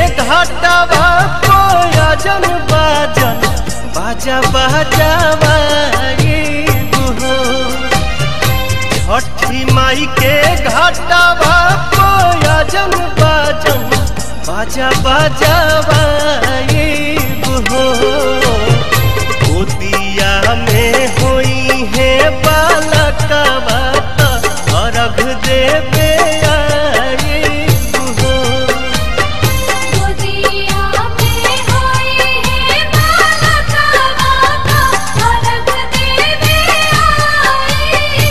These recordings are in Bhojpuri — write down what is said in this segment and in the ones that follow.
घाटवा कोयजन बाजन बाजा बाजावा हो छठी माई के घाटवा कोयजन बाजन बाजा बाजावा हो गोदिया में होई है बालकवा अर्घ देवे आई हो गोदिया में होई है बालका बाका अलग देवे आई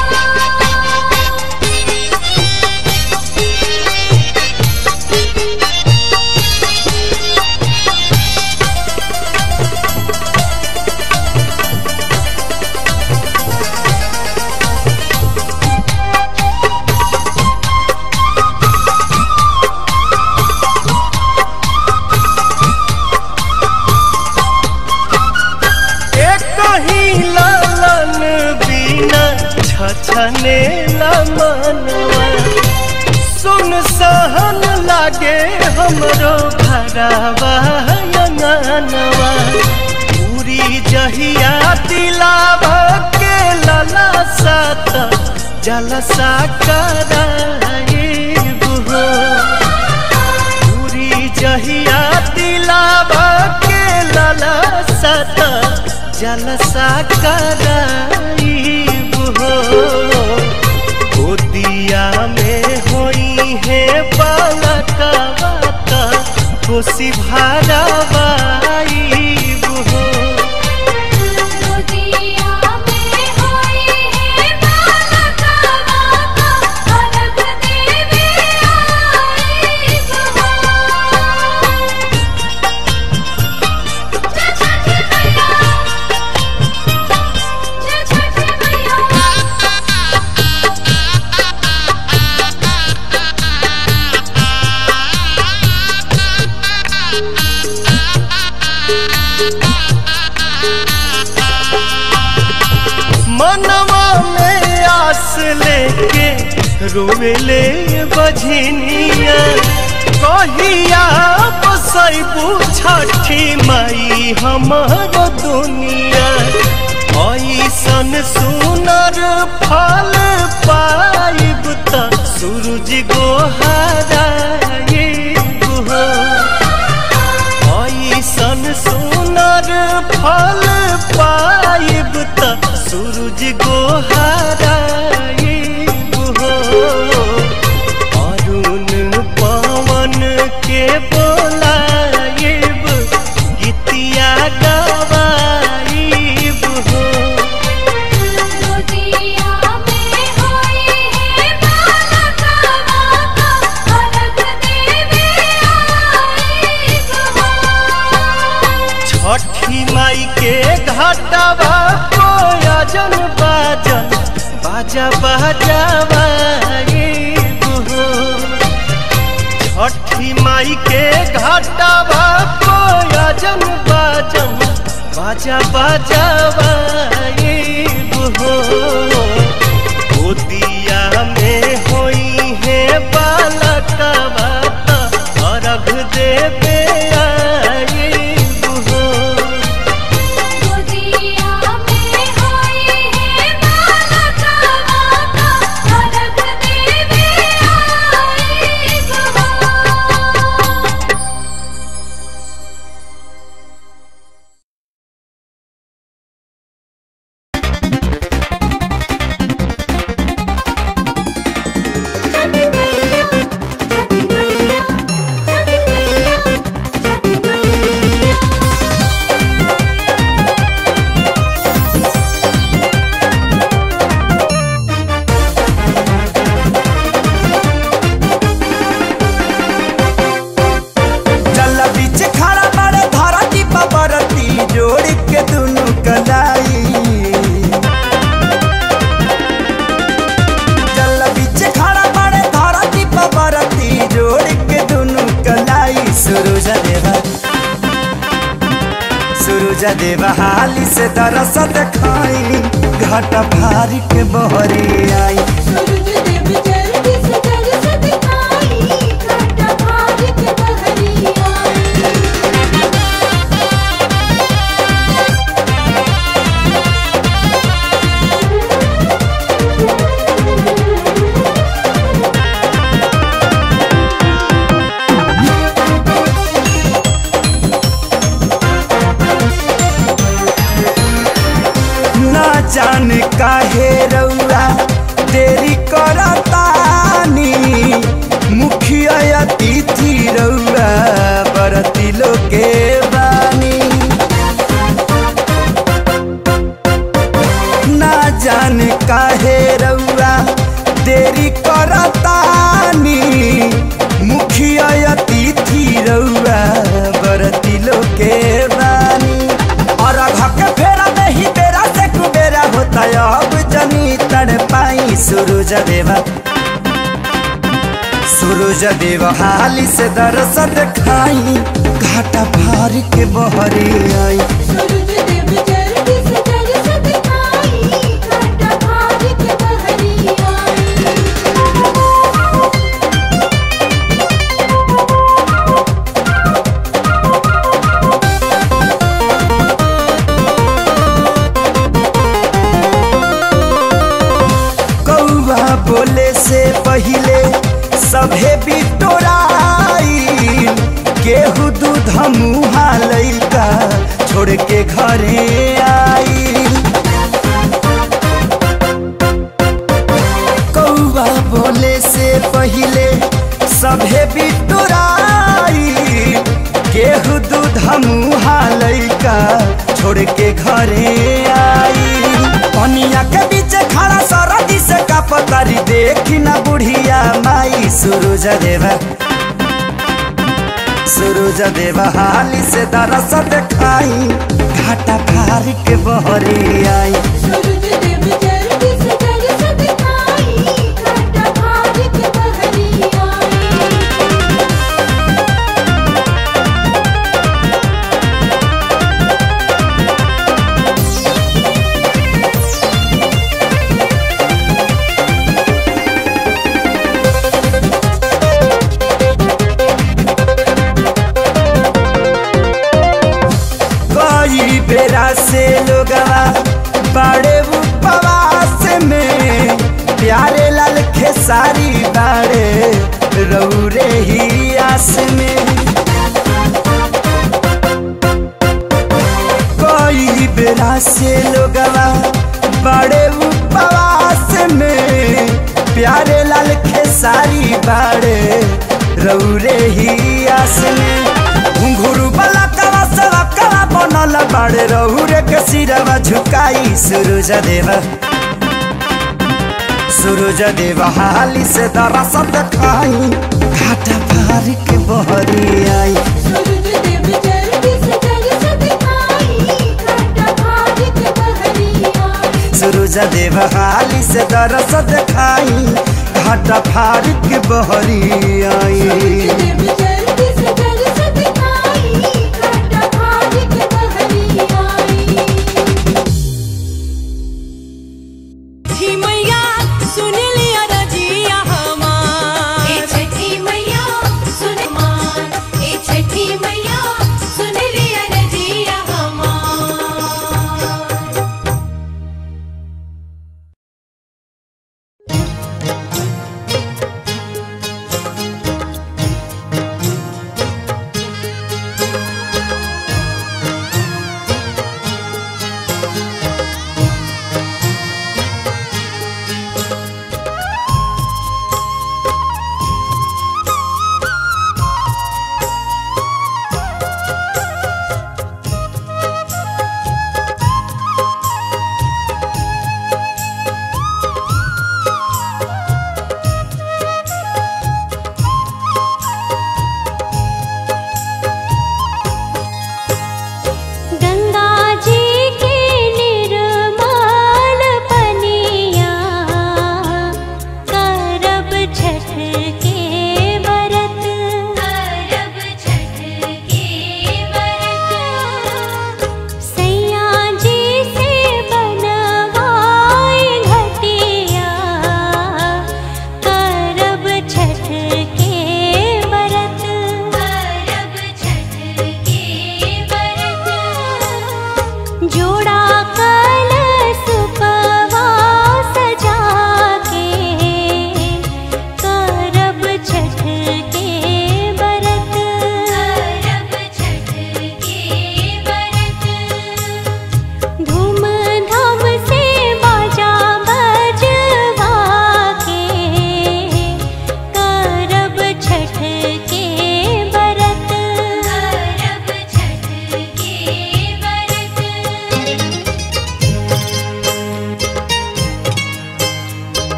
एक ही लालन बिना छछने मनवा सुन सहन लागे हमरो भरावा अंगनवा पूरी जहिया दिलावा के लला सात जलसा कराए बुहो पूरी जहिया दिलावा के लाला सत जलसा कराई हो गोदिया में होई है बालका बाता खुशी भरावाई हो गोदिया में होई है बालका बाका अलग देवे आई जय छठ मैया जय छठ मैया मनवा में आस लेके रोवेले बझनिया कहिया बसैबू छठी माई हमर दुनिया ऐसन सुनर फल पाइब त सूरज गोहराए हो ऐसन सुनर फल पाइब त सूरज गोहराइब हो अरुण पवन के बोलाइब गीतिया गवाइब हो गोदिया में होई है बालका बाका अलग देवे आई छठी माई के घाटवा कोयजन बाजन बाजा बाजावा हो छठी माई के घाटवा कोयजन बाजन बाजा बाजावा हो गोदिया में होई है बालकवा अर्घ देवे आई हो गोदिया में होई है बालका बाका अलग देवे आई जल बीच खड़ा बड़े धरती पबरती जोड़ के दुनु कलाई जल बीच खड़ा बड़े धरती पबरती जोड़ के दुनु कलाई सूरज देवा सूरज देवा हाली से दरस देखाई घट भारी के बहरी आई सूरज देव जल्दी से दर्श दिखाई घाटा भार के बहरी सूरज देवा सूरज देव हाली से दरस दिखाई घाटा फार के बहरी आई सूरज देव जल्दी से दरस दिखाई घाटा फाड़ के बहरी आई कौआ बोले से पहिले सभे बिटोराई केहू दूध मुहा लैका छोड़ के घरे आई कौआ बोले से पहिले सभे बिटोराई केहू दूध मुहा लैका छोड़ के घरे आई पनिया के बीच खड़ा सरदी से का पतारी देखी ना बुढ़िया माई सूरज देवा सूरज देवा हाली से दरस दिखाई घाटा फार के बहरी आई सूरज देव जल्दी से दरस दिखाई घाटा फाड़ के बहरी आई कई बेरा से लोगवा बड़े उपवास में प्यारे लाल खेसारी बाड़े रौरे ही आस में कई बेरा से लोगवा बड़े उपवास में प्यारे लाल खेसारी बाड़े रौरे ही आस में घुंघरू वाला कवा सवा कवा बनल बाड़े रौरे के सिरवा झुकाई सूरज देवा सूरज देवा हाली से दरस दिखाई घाटा फार के बहरी आई सूरज देव जल्दी से दरस दिखाई घाटा फाड़ के बहरी आई सूरज देव हाली से दरस दिखाई घाटा फार के बहरी आई देव जल्दी से दरस दिखाई घाटा फाड़ के बहरी आई छठी मैया सुन लिया रजिया हमार ए छठी मैया सुन मान ए छठी मैया सुन लिया रजिया हमार रे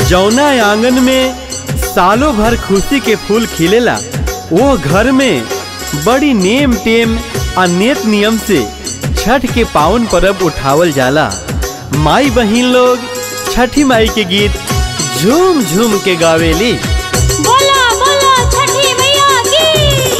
जौना आंगन में सालों भर खुशी के फूल खिलेला वो घर में बड़ी नेम टेम आ नेत नियम से छठ के पावन पर्व उठावल जाला माई बहिन लोग छठी माई के गीत झूम झूम के गावेली बोला बोला छठी मैया की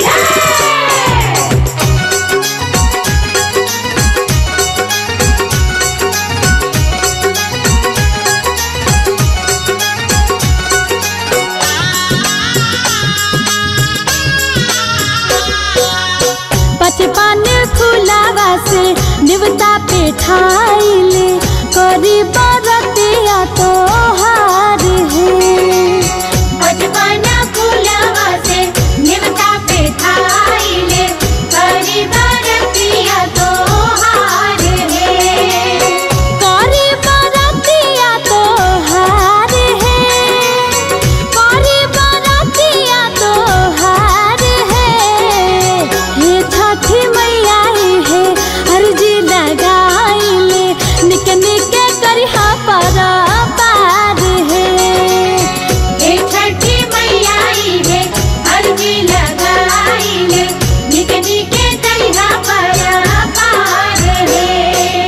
बचपन फुलावा से निवता पे ठाइले करी बरतिया तो हार है बचपन फूलवा से निवता पे थाइले करी बरतिया तो हार है करी बरतिया तो हार है करी बरतिया तो हार है हे छठी मैया है अर्जी लगाइले निक निक करिहा पर पार है हे छठी मैया है अर्जी लगाइले निक निके तरिहा पर पार है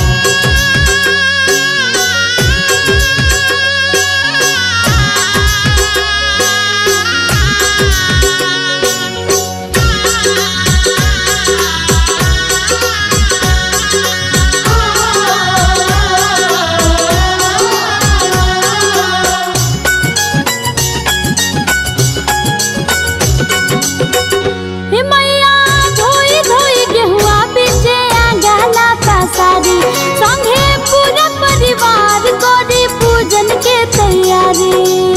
हे मैया धोई धोई गेहुआ बीचे आंगला पसारी संगे पूरा परिवार करी पूजन के तैयारी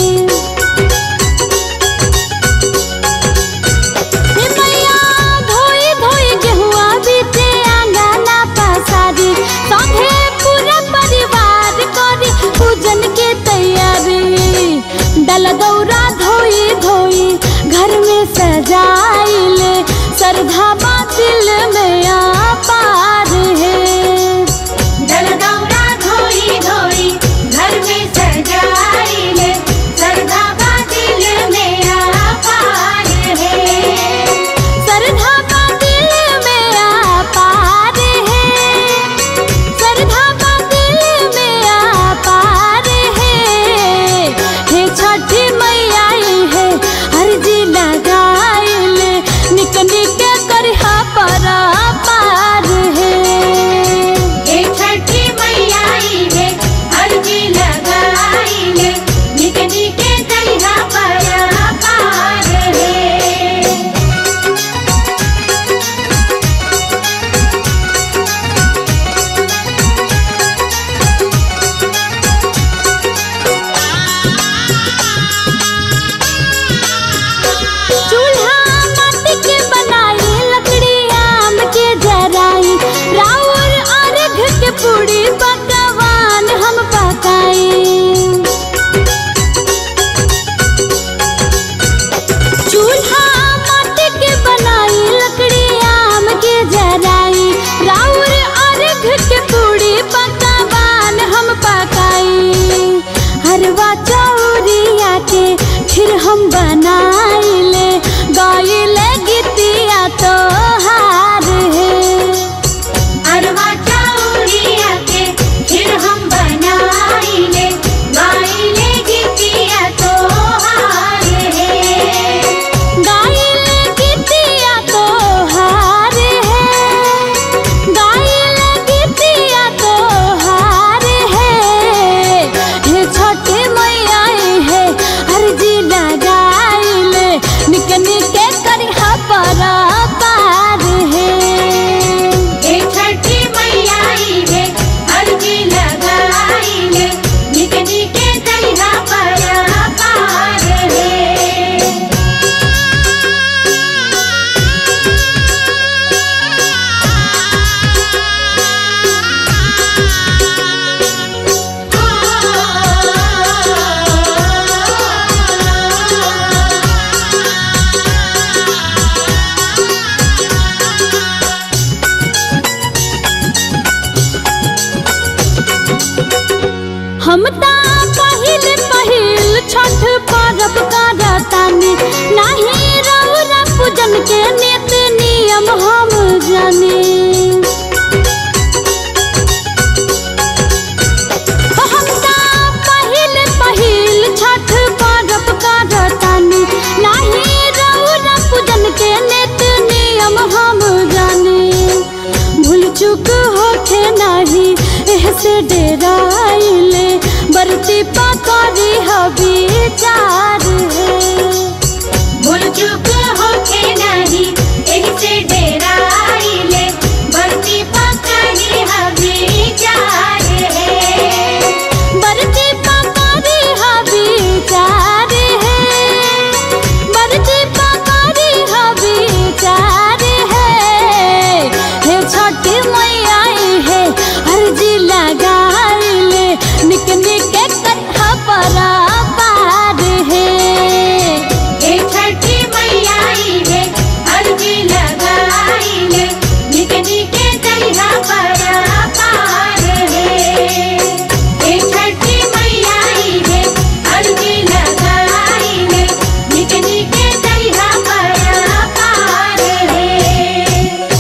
हे मैया धोई धोई गेहुआ बीचे आंगला पसारी संगे पूरा परिवार करी पूजन के तैयारी डल गौरा धोई धोई घर में सजाइले श्रद्धा बा दिल में आ पार है दलदौरा धोई धोई घर में सजाइले सरधा बा दिल में आ पार है श्रद्धा बा दिल में आ पार है श्रद्धा बा दिल में आ पार है हे छठी मैया है अर्जी लगाइले निक निक करिहा पर पार है हे छठी मैया है अर्जी लगाइले निक निके तरिहा पर पार है चूल्हा माटी के बनाई लकड़ी आम के जराई राउर अर्घ के पूरी पकवान हम पकाई चूल्हा माटी के बनाई लकड़ी आम के जराई राउर अर्घ के पूरी पकवान हम पकाई हरवा चौरिया के फिर हम बनाइले गाइले गीतिया तो हार है अरवा चौरिया के फिर हम बनाइले गाइले गीतिया तो हार है गाइले गीतिया तो हार है गाइले गीतिया तो हार है हे छठी मैया है अर्जी लगाइले निक निक करिहा पर पार है हे छठी मैया है अर्जी लगाइले निक निके तरिहा पर पार है हम ता पहिल पहिल के नित नियम हम जाने हमका पहिल पहिल छठ पर्व करतानी नाही रउरा पूजन के नित नियम हम जाने भूल चूक होखे नाही एहसे डेराइले बरती पकड़ी हबी चार है भूल चूक होके नहीं एही से डेराइले बरती पकड़ी हमें चार है बरती पकड़ी हबी चार है बरती पकड़ी हबी चार है हे छोटी मैया है अर्जी लगाइले निक निक कथा पर पार है हे छठी मैया आई है अर्जी लगाई है निके निके दरिया पर पार है हे छठी मैया आई है अर्जी लगाई है निके निके दरिया पर पार है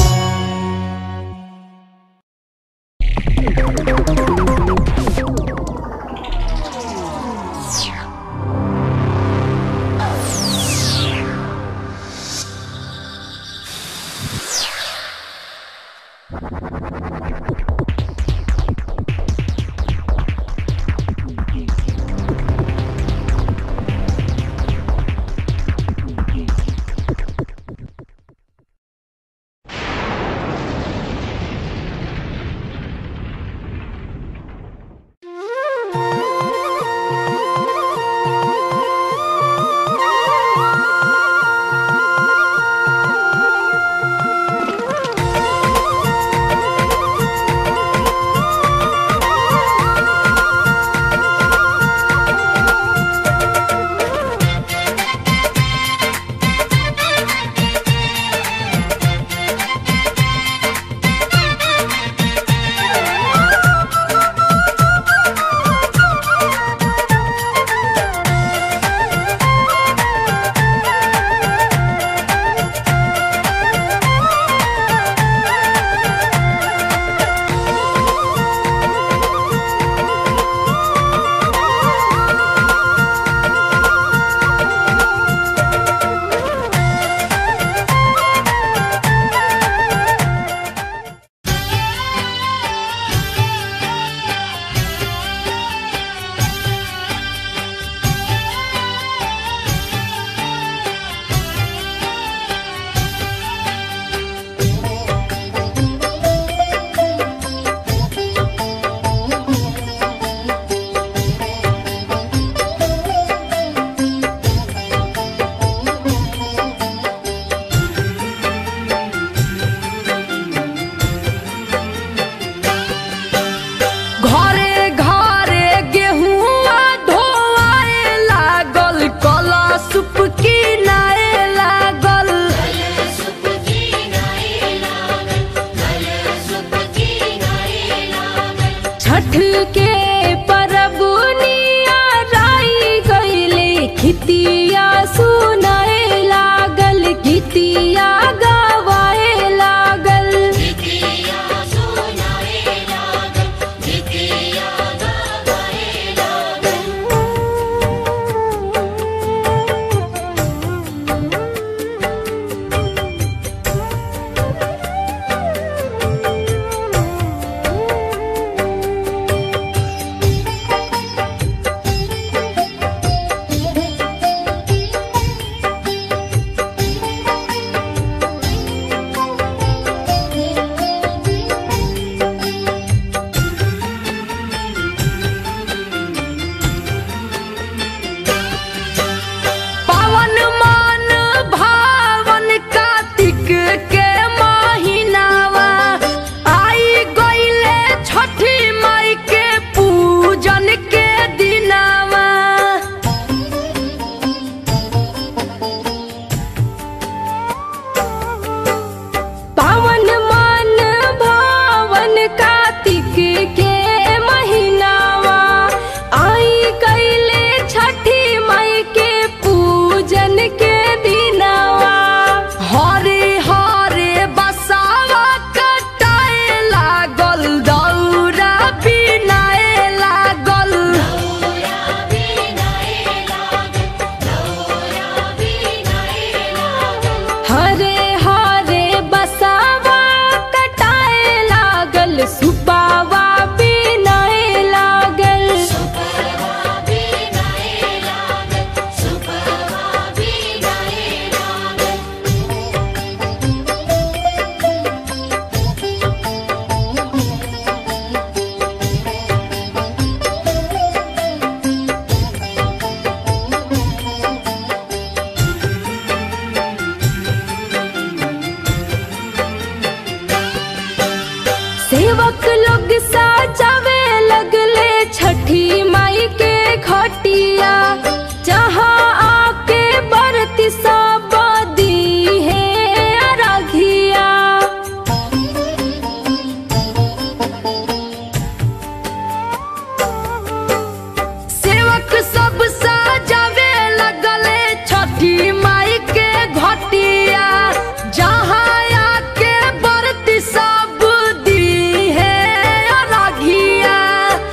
घरे घरे गेहुआ धोआए लागल कला सुप किनाए लागल छठ के परबुनिया राई गईले खितिया सुनाए लागल गीतिया गवाए लागल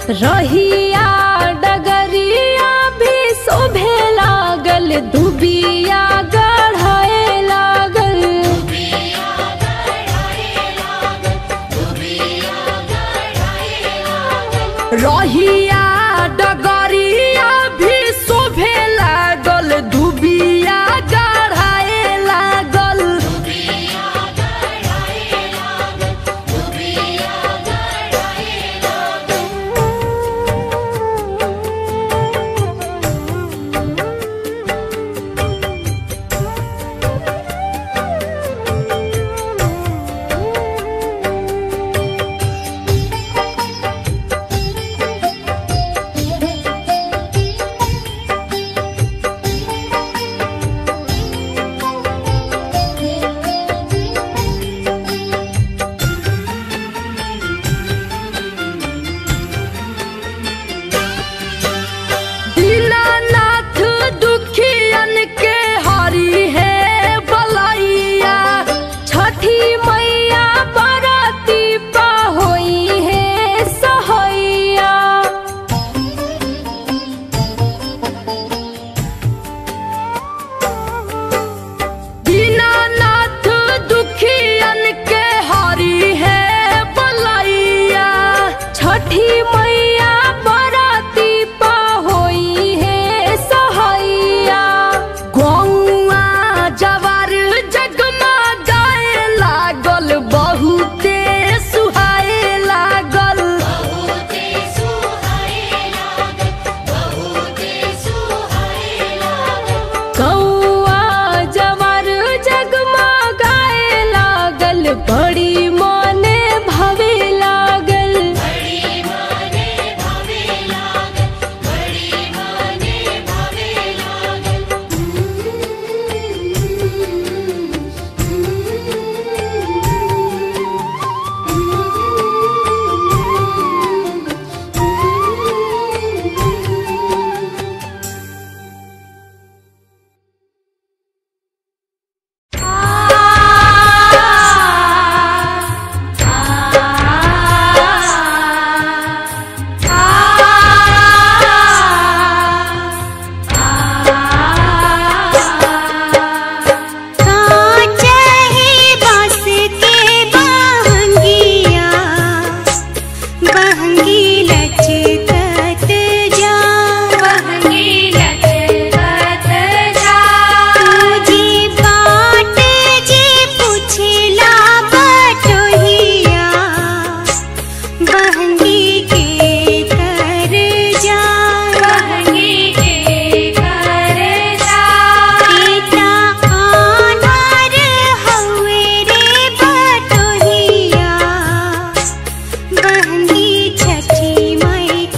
रहिया डगरिया भी शोभे लागल दुबिया गढ़े लागल रहिया डगरिया भी शोभे लागल दुबिया गढ़े लागल दीनानाथ दुखियन के हरी है बलैया छठी मैया बरती पा होई है सहैया दीनानाथ दुखियन के हरी है बलैया छठी मैया बराती पा होई है सहैया गौआ जवार जगमा गाए लागल बहुते सुहाए लागल कौआ जवार जगमा गाए लागल बड़ी मने भवे लागल काचही बांस के बहंगिया बहंगी लचकत जा बहंगी लचकत जा तुझी बाट जी पुछला बटोहिया बहंगी के कर जा बहंगी के कर जा पिता आनार हवे रे बटोहिया बहंगी छठी मई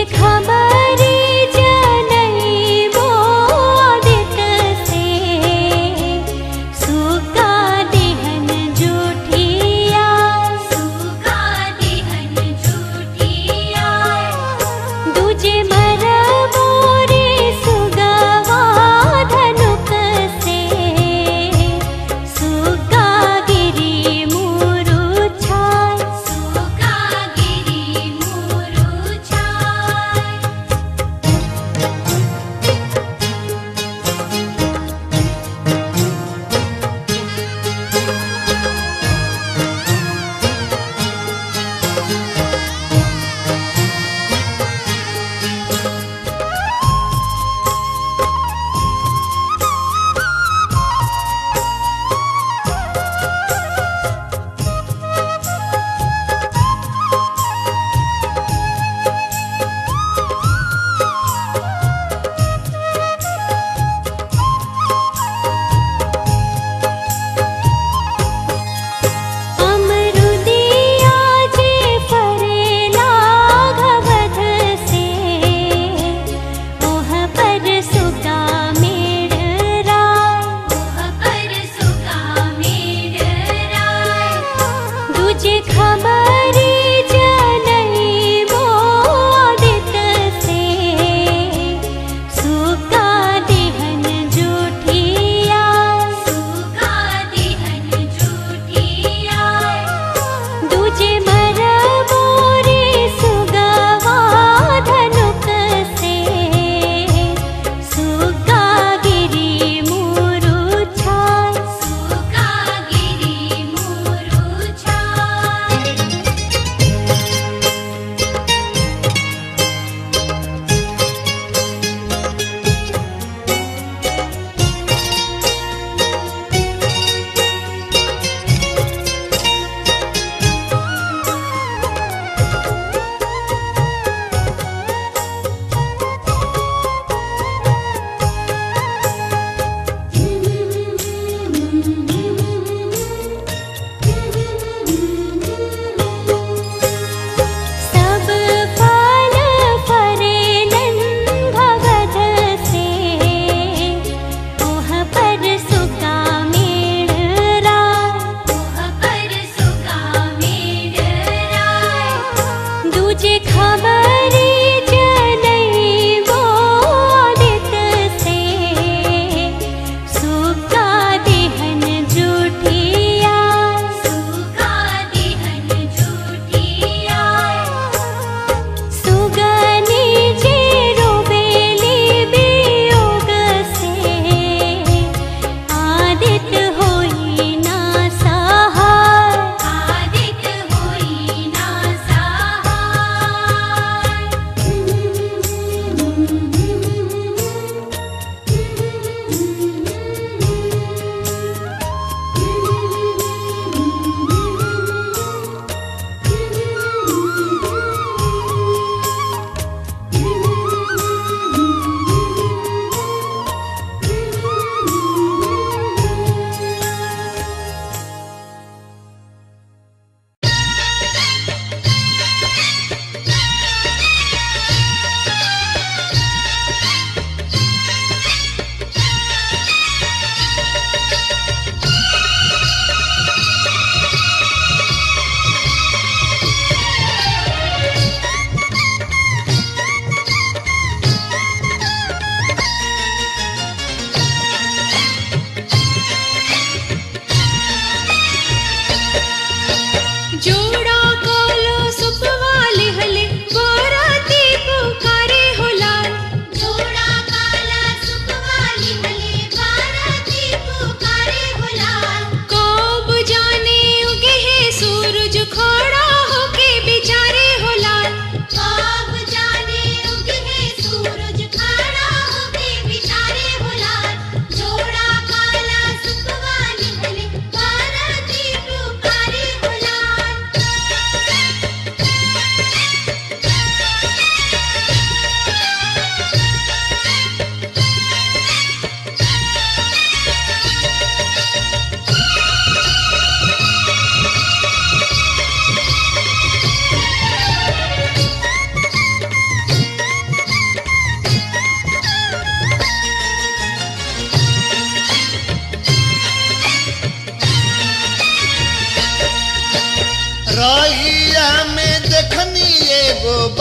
खबरी जनई मोदित से सुका देहन जूठिया सुका देहन जूठिया दूजे मर मोरे सुगवा धनुक से सुका गिरी मुरु छाय सुका गिरी मुरु छाय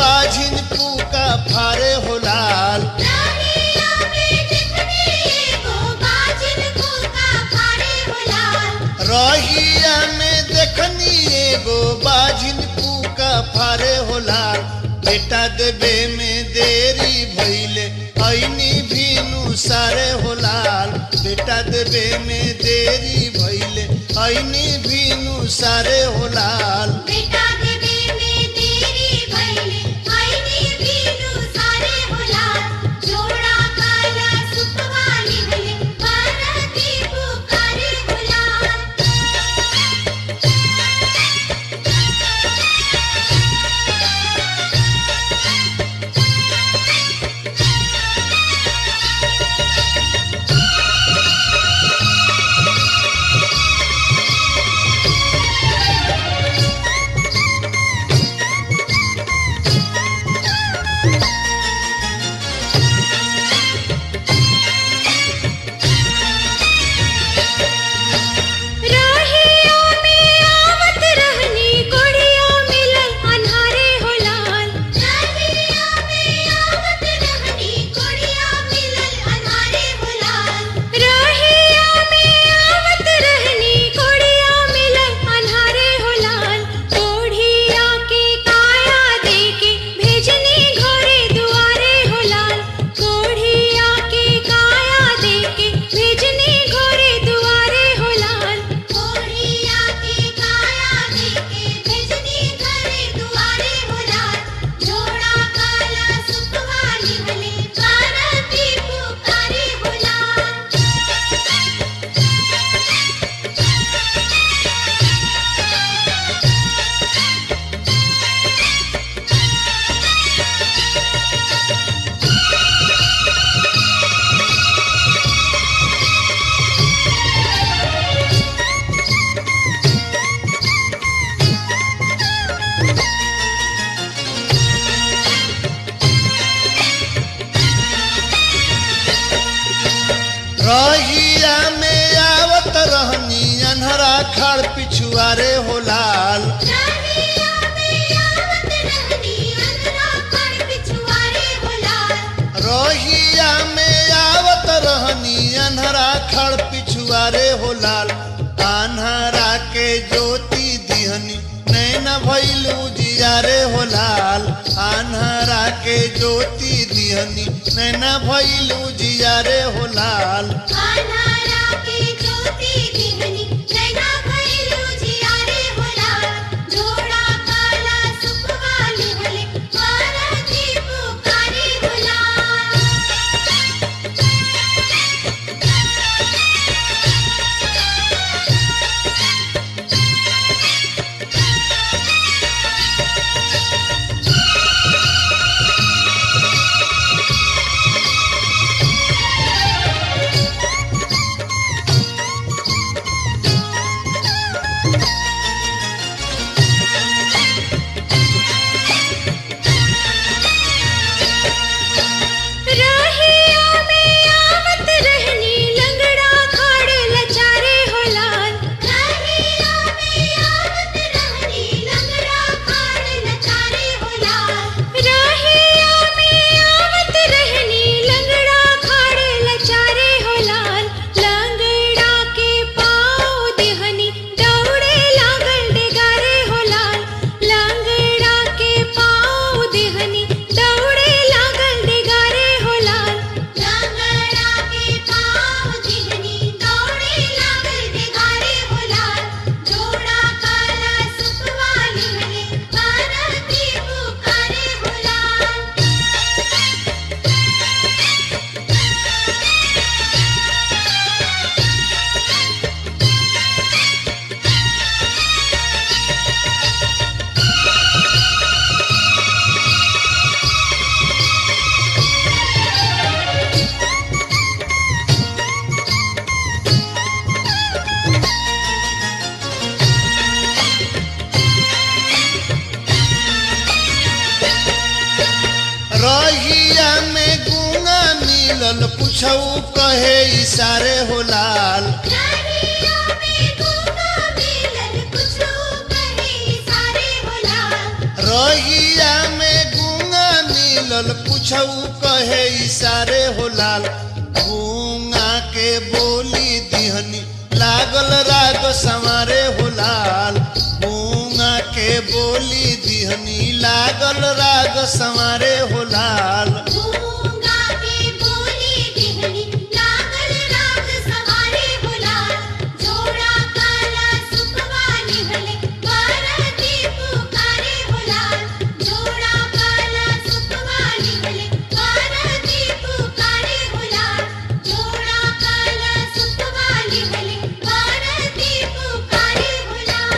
बाझिन पूका फारे हो लाल राहिया में देखनी एगो बाजिन भूखा फाड़े हो लाल रहिया में देखनी एगो बाझिन पूका फारे हो लाल बेटा देवे में देरी भइले ऐनी भीनु सारे हो लाल बेटा देवे में देरी भइले ऐनी भीनु सारे हो लाल बेटा देवे में देरी भइले आईनी भीनु सारे हो लाल जोड़ा काला सुखवाली भले पार्वती पुकारे हो लाल राहिया में आवत रहनी कोढ़िया मिलल अन्हारे हो लाल राहिया में आवत रहनी कोढ़िया मिलल अन्हारे हो लाल राहिया में आवत रहनी कोढ़िया मिलल अन्हारे हो लाल कोढ़िया के काया देके भेजनी घरे दुआरे हो लाल कोढ़िया के काया देके भेजनी घरे दुआरे हो लाल कोढ़िया के काया देके भेजनी घरे दुआरे हो लाल जोड़ा काला सुखवाली भले पार्वती पुकारे हो लाल रहिया में आवत रहनी अनहरा खड़ पिछुआरे हो लाल राहिया में आवत रहनी अंधरा खड़ पिछुआरे हो लाल रहिया में आवत रहनी अनहरा खड़ पिछुआरे हो लाल अनहरा के ज्योति दिहनी नैना भैलू जियारे हो लाल अनहरा के ज्योति दिहनी नैना भैलू जियारे हो लाल अन्हारा के ज्योति दिहनी नैना भइलू जियारे हो लाल जोड़ा काला सुखवाली भले पार्वती पुकारे हो लाल राहिया में आवत रहनी लंगड़ा खाड़ लचारे हो लाल राहिया में आवत रहनी लंगड़ा खाड़ लचारे हो लाल राहिया में आवत रहनी लंगड़ा खाड़ लचारे हो लाल लंगड़ा के पाँव देहनी दौड़े लागल डेगारे हो लाल लंगड़ा के पाँव देहनी दौड़े लागल डेगारे हो लाल लंगड़ा के पाँव देहनी दौड़े लागल डेगारे हो लाल जोड़ा काला सुखवाली भले पार्वती पुकारे हो लाल रहिया में गुंगा मिलल पुछऊ कहे इशारे हो लाल राहिया में गूंगा मिलल कुछो कहे सारे हो लाल रहिया में गुंगा मिलल कुछऊ कहे इशारे हो लाल गूंगा के बोली दिहनी लागल राग संवारे हो लाल गूंगा के बोली दिहनी लागल राग संवारे हो लाल गूंगा के बोली दिहनी लागल राग सवारे बुलार जोड़ा काला सुखवा निहले बारती पुकारे बुलार जोड़ा काला सुखवा निहले बारती पुकारे बुलार जोड़ा काला सुखवा निहले बारती पुकारे बुलार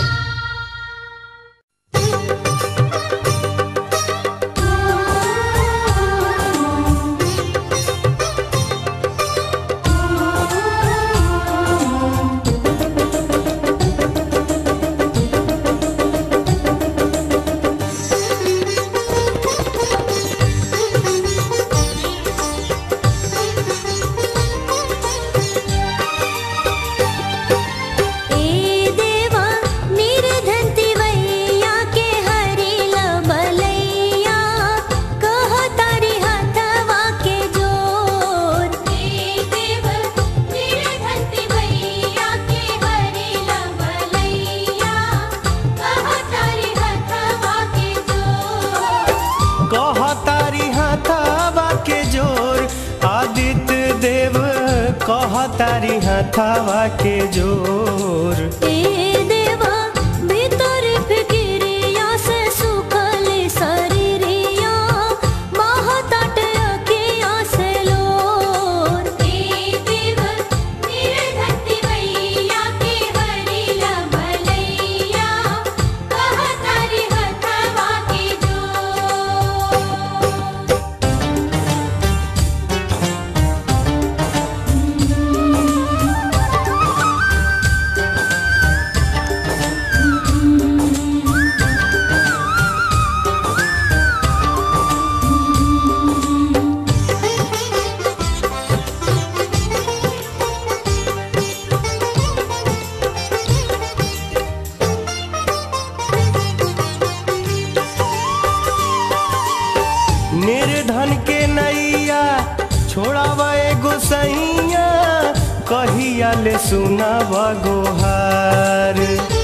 ए देवा निर्धनति वैया के हरिला बलैया कह तारी हथवा के जोर हे देव निर्धनति मैया के हरिला बलैया कह तारी हथवा के जोर कहतारी हथावा के जोर आदित्य देव कहतारी हथावा के जोर ए देवा भीतर फिकिरिया से सुखल शरीरिया महताट अखिया से लोर हे देव निर्धनति मैया के हरिला बलैया कह तारी हथवा के जोर निर्धन के नैया छोड़ावा एगो सैया कहिया ले सुनाब गोहार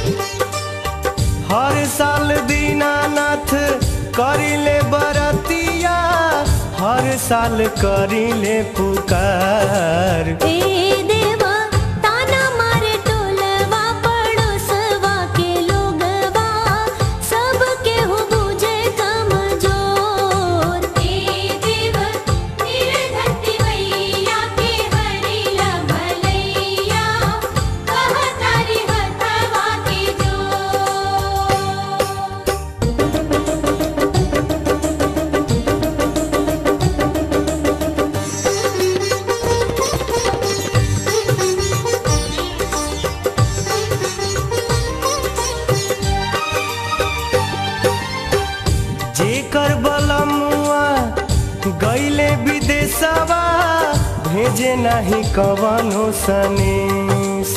हर साल दीनानाथ करिले बरतिया हर साल करिले पुकार ए देवा ताना मारे टोलवा पड़ोसवा के लोगवा सब केहू बुझे कमजोर हे देव निर्धनति मैया के हरिला बलैया कह तारी हथवा के जोर जेकर बलमुआ गईले विदेशवा भेजे नहीं कवनो सनेस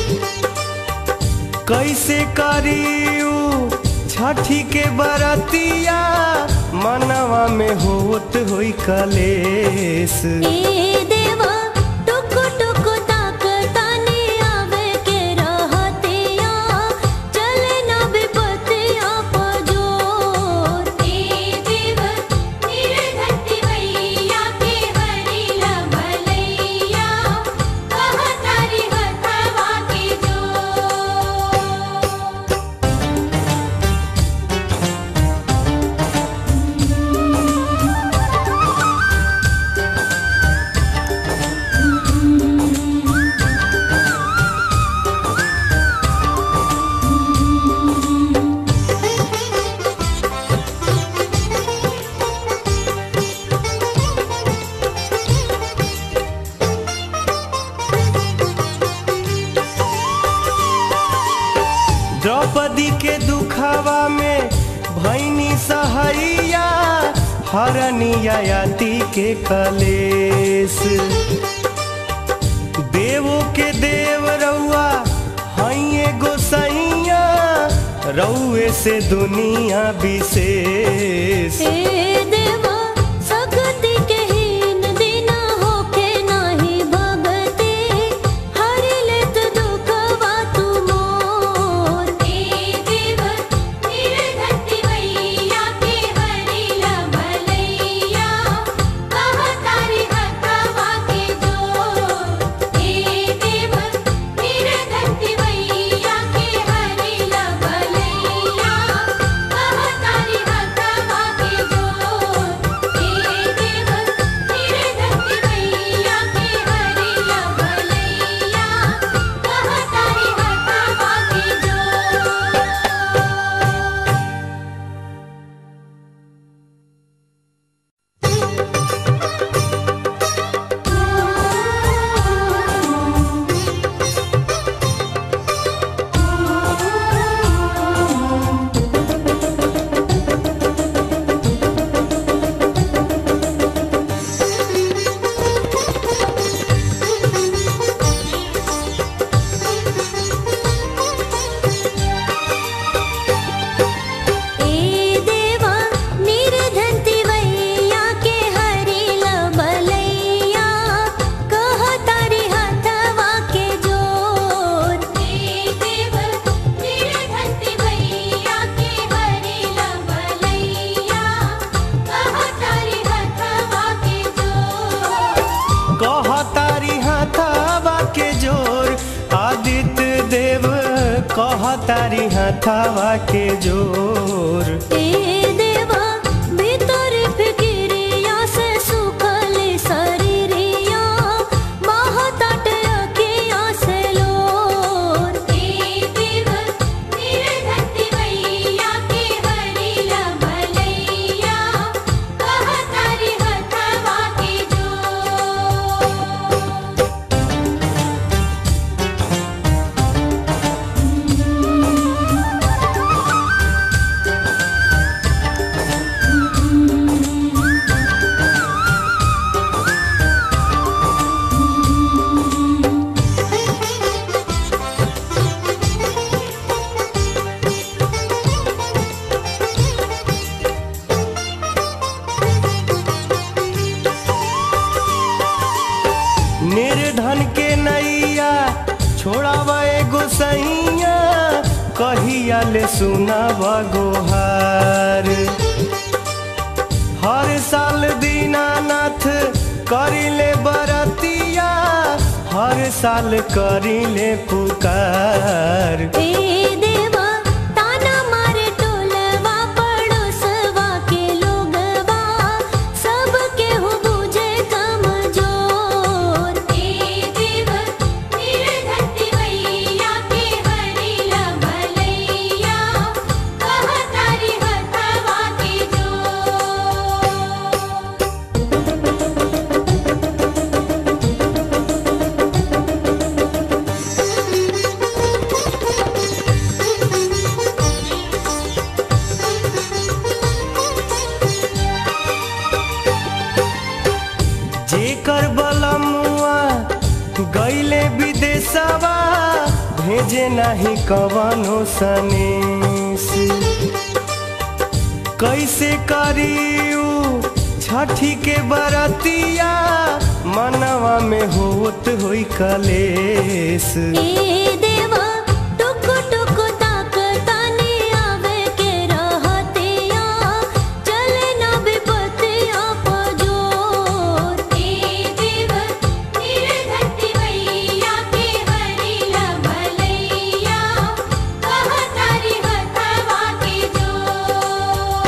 कैसे करियू छठी के बरतिया मनवा में होत होई कलेस ए देवा टुक टुक ताक ताने आवे के रहतिया चले ना विपतिया पजोर हे देव निर्धनति मैया के हरिला बलैया कह तारी हथवा के जोर द्रौपदी के दुखावा में भैनी सहैया हरनिया याति के कलेस देवो के देव रउआ हइए गोसैया रउए से दुनिया विशेष हे देवा तारी हथावा के जोर ए देवा भीतर फिकिरिया से सुखल शरीरिया महताट अखिया से लोर हे देव निर्धति मैया के हरिला भलैया कह तारी हथवा के जोर निर्धन के नैया छोड़ावा एगो सैया कहिया ले सुनावा गोहार हर साल दीनानाथ करिले बरतिया हर साल करिले पुकार ए देवा ताना मारे टोलवा पड़ोसवा के लोगवा सब केहू बुझे कमजोर हे देव निर्धति मैया के हरिला भलैया कह तारी हथवा के जोर जेकर बलमुआ गईले विदेशवा भेजे नहीं कवनो सनेस कैसे करियू छठी के बरतिया मनवा में होत होई कलेस ए देवा टुक टुक ताक ताने आवे के रहतिया चले ना विपतिया पजोर हे देव निर्धति मैया के हरिला भलैया कह तारी हथवा के जोर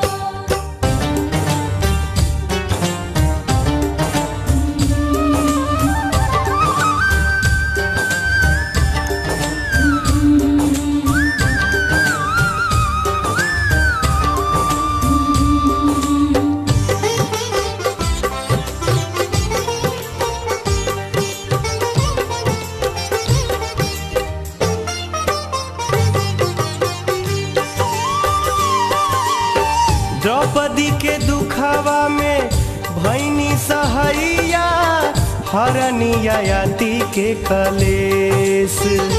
द्रौपदी के दुखावा में भैनी सहैया हरनियाती के कलेस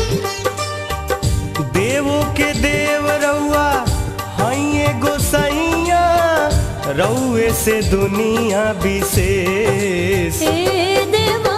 देवो के देव रउआ हइए गोसैया रउए से दुनिया विशेष ए देवा